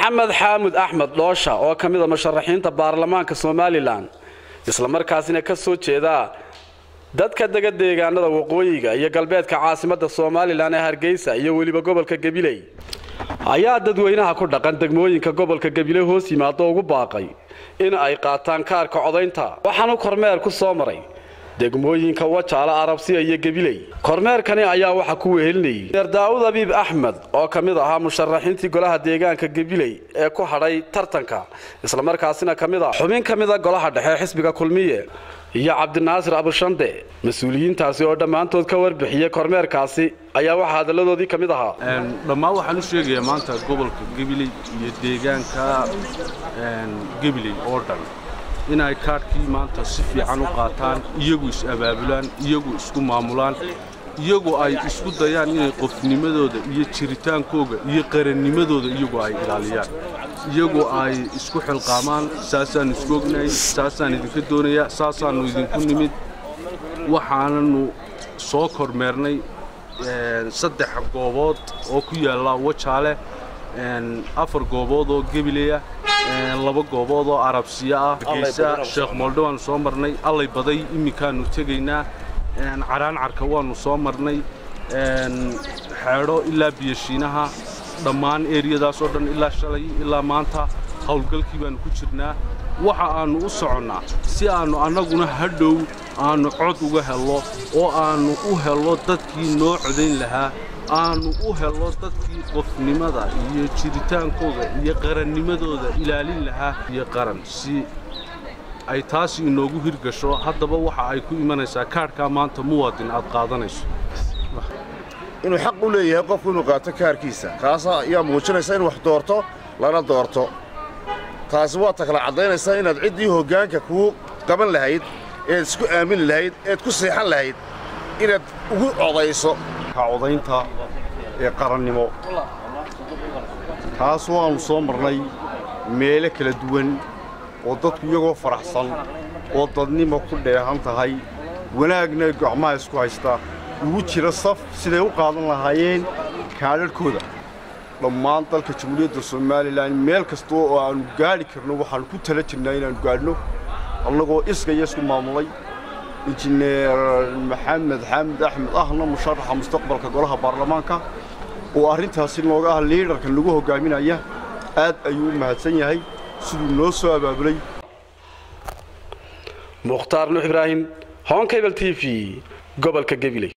maxamed xaamud axmed dhoosha oo ka mida musharaxiinta baarlamaanka somalilan islamarkaasina ka soo jeeda dadka dega deegaanada waqooyiga iyo galbeedka caasimadda somalilan ee hargeysa iyo weliba gobolka gabiley ayaa dadweynaha ku dhaqan degmooyinka gobolka gabiley hoos yimaado ugu baaqay in ay qaataan kaarka codaynta waxaanu kormeer ku soo maray degmooyinka wajaale arabsiya iyo gabiley kormeerkani ayaa waxaa ku wehelinayay meer daa'uud abiib axmed oo ka mid ahaa musharaxiintii golaha deegaanka gabiley ee ku hadhay tartanka islamarkaasina ka mid ah xubin ka mida golaha dhexe xisbiga kulmiye iyo cabdinaasir abushande mas-uuliyiintaasi oo dhammaantood ka warbixiyey kormeerkaasi ayaa waxaa hadalladoodii ka mid ahaa dhammaan waxaan u sheegayaa maanta gobolka gabiley iyo deegaanka gabiley oo dhan inay kaadhkii maanta si fiican u qaataan iyagu is-abaabulaan iyagu isku maamulaan iyagu ay isku dayaan inay qofnimadooda iyo jiritaankooga iyo qarannimadooda iyagu ay ilaaliyaan iyagu ay isku xilqaamaan saasaannu isku ognahay saasaan idinka doonayaa saasaannu idinku nimid waxaananu soo kormeernay saddex goobood oo ku yaalla wajaale afar goobood oo gebileya laba goobood oo arabsiya ah geysa sheekh moldho waannu soo marnay allay baday iminkaannu tegaynaa caraancarka waannu soo marnay xeedho ilaa biyashiinaha dhammaan eeriyadaas oo dhan ilaa shalay ilaa maanta howlgalkii baannu ku jirnaa waxa aannu u soconnaa si aannu annaguna hadhow aannu cod uga hello oo aannu u hello dadkii noo codayn lahaa aannu u hello dadkii qofnimada iyo jiritaankooda iyo qarannimadooda ilaalin lahaa iyo qaran si ay taasi inoogu hirgasho haddaba waxa ay ku imanaysaa kaadhkaa maanta muwaadin aad qaadanayso inuu xaq u leeyahay qofku inuu qaato kaarkiisa kaasa ayaa muujinaysa in wax doorto lana doorto taasi waa ta kala caddaynaysaa inaad ciddii hoggaanka kuu qaban lahayd eed isku aamini lahayd eed ku seexan lahayd inaad ugu codayso codaynta ee qarannimo taas waannu soo marnay meelo kala duwan oo dadku iyagoo faraxsan oo dadnimo ku dheehan tahay wanaagna gacmaha isku haysta ugu jira saf siday u qaadan lahaayeen kaadharhkooda dhammaan dalka jamhuuriyadda somalilan meel kasta oo aannu gaadhi karno waxaannu ku tala jirnaa inaannu gaadhno annagoo iskaya isku maamulay injineer maxamed xaamid axmed ahna musharaxa mustaqbalka golaha baarlamaanka oo arrintaasi nooga ah liidharka nagu hoggaaminaya aad ayuu u mahadsan yahay siduu noo soo abaabulay mukhtaar nuux ibraahim honkabel t v gobolka gabiley